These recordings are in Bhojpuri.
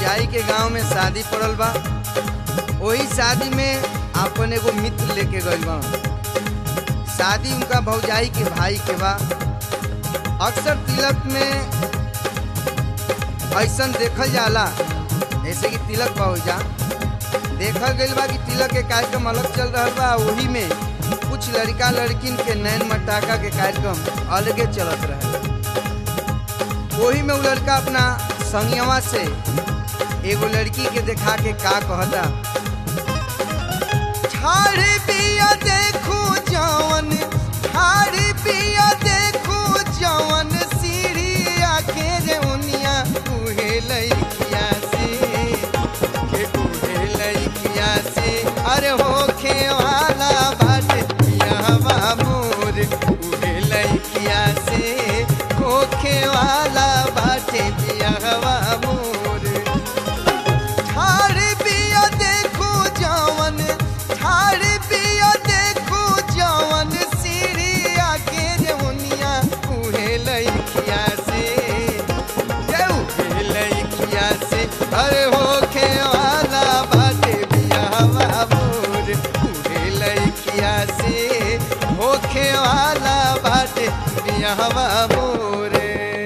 भौजाई के गांव में शादी पड़ल बा वही शादी में अपन एगो मित्र लेके गइल बा शादी उनका भौजाई के भाई के बा अक्सर तिलक में ऐसन देखल जाला जैसे कि तिलक बा जा देखल गइल बा कि तिलक के कार्यक्रम अलग चल रहा बा वही में कुछ लड़का लड़किन के नैन मटाका के कार्यक्रम अलगे चलत रहे वही में वो लड़का अपना संगवा से एगो लड़की के देखा के का कहता ठाड़ी पिया देखू जवन ठाड़ी पिया देखू जवन सीढ़िया के रे उनिया उहे लइकिया से के उहे लइकिया से अरे होखे वाला बाटे पियावा मोर उहे लइकिया से होखे वाला बाटे पियावा मोर ठाड़ी पिया देखू जवन ठाड़ी पिया देखू जवन सीढ़िया के जमुनिया उहे लइकिया से ये उहे लइकिया से अरे होखे वाला बाटे बियाहवा मोर उहे लइकिया से होखे वाला बाटे बियाहवा मोरे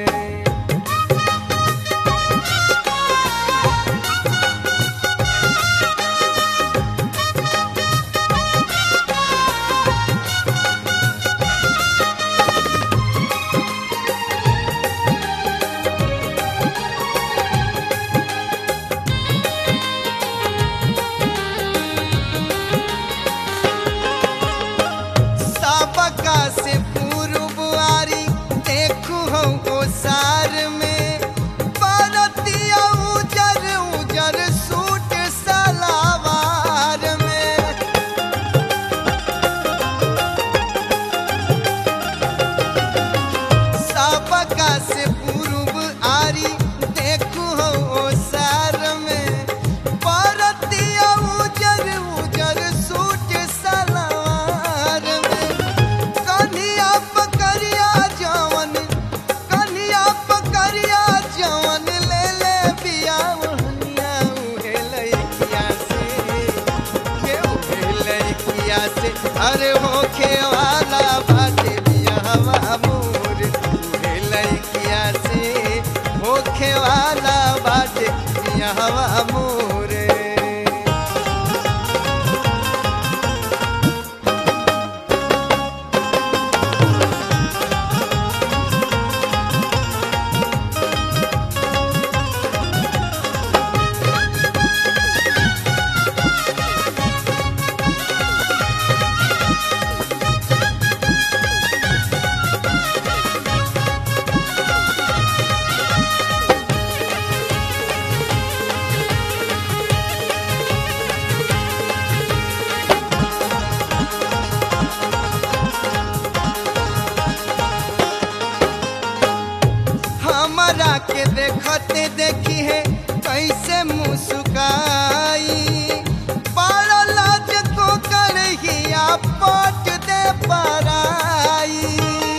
सबका से पूर्व आरी देखू हो ओसार में परतिया उजर उजर सूट सलावार में सबका से पूर्व आरी देखू हो ओसार में परतिया उजर उजर सूट सलवार में कन्हिया पकड़िया जवन कन्हिया पकड़िया जवन ले ले बिया ओहनिया उहे लइकिया से के उहे लइकिया से अरे होखे वाला बाटे बियाहवा मोर उहे लइकिया से होखे वाला बाटे बियाहवा मोरे हमरा के देखते देखी है कैसे मुस्काई बड़ा लाज को करहिया पट दे पराई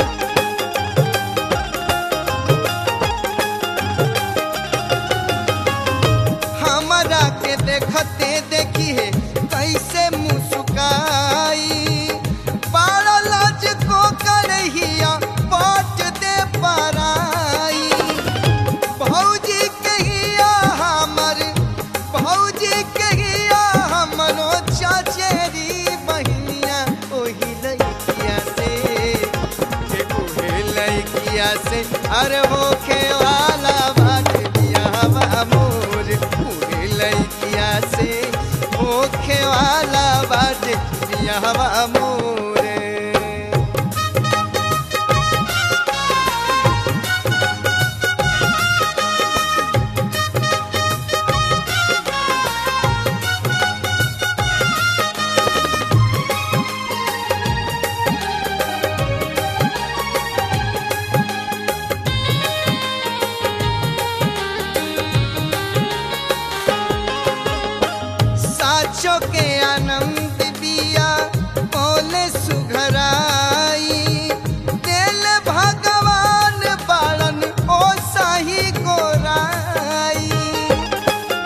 हमरा के देखते देखी है कैसे मुस्काई बड़ा लाज को करहिया पट दे पराई भौजी कहिया हमर भौजी कहिया हमरो चचेरी बहिनिया ओही लइकिया से के ओहे लइकिया से अरे होखे वाला बाटे बियाहवा मोर ओहे लइकिया से होखे वाला बाटे बियाहवा मोरे साचो के आनंद बिया बोले सुघराई दिल भगवान बाड़न ओ साही गोराई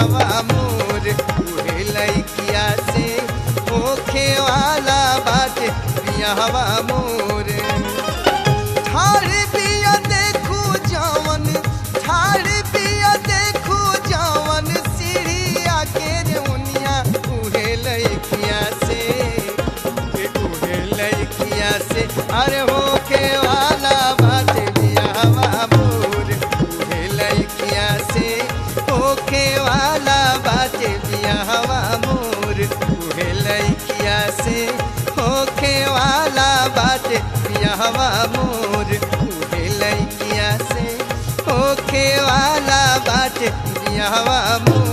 बियाहवा मोर उहे लइकिया से होखे वाला बाटे बियाहवा मोर ठाड़ बिया देखू जवन ठाड़ बिया देखू जवन सीढ़िया के रेउनिया उहे लइकिया से के उहे लइकिया से अरे होके वाला बाटे बियाहवा मोर उहे लइकिया से होके वाला बाटे बियाहवा मोर उहे लइकिया से होखे वाला बाटे बियाहवा मोर उहे लइकिया से होखे वाला बाटे बियाहवा मोर